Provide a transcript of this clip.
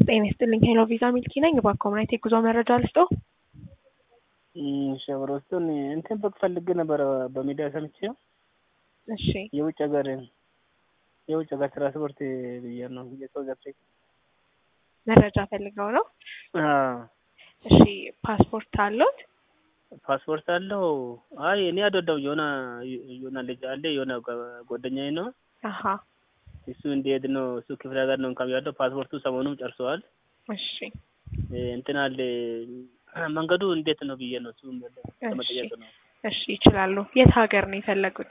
ጤና ይስጥልኝ ሄሎ ቪዛ ሚልኪ ነኝ። እባክዎ ምን አይነት የጉዞ መረጃ ልስጥዎ? ሸበሮ ውስጡን እንትን በቅ ፈልጌ ነበረ በሚዲያ ሰምቼ እሺ የውጭ ሀገር የውጭ ሀገር ትራንስፖርት ብዬ ነው የሳውዝ አፍሪካ መረጃ ፈልገው ነው? አዎ እሺ ፓስፖርት አለዎት? ፓስፖርት አለው። አይ እኔ አይደለሁም የሆነ የሆነ ልጅ አለ የሆነ ጓደኛዬ ነው አሀ እሱ እንዲሄድ ነው እሱ ክፍለ ሀገር ነው እንኳን ያለው ፓስፖርቱ ሰሞኑን ጨርሰዋል። እሺ እንትን አለ መንገዱ እንዴት ነው ብዬ ነው እሱ ለመጠየቅ ነው። እሺ ይችላሉ። የት ሀገር ነው የፈለጉት?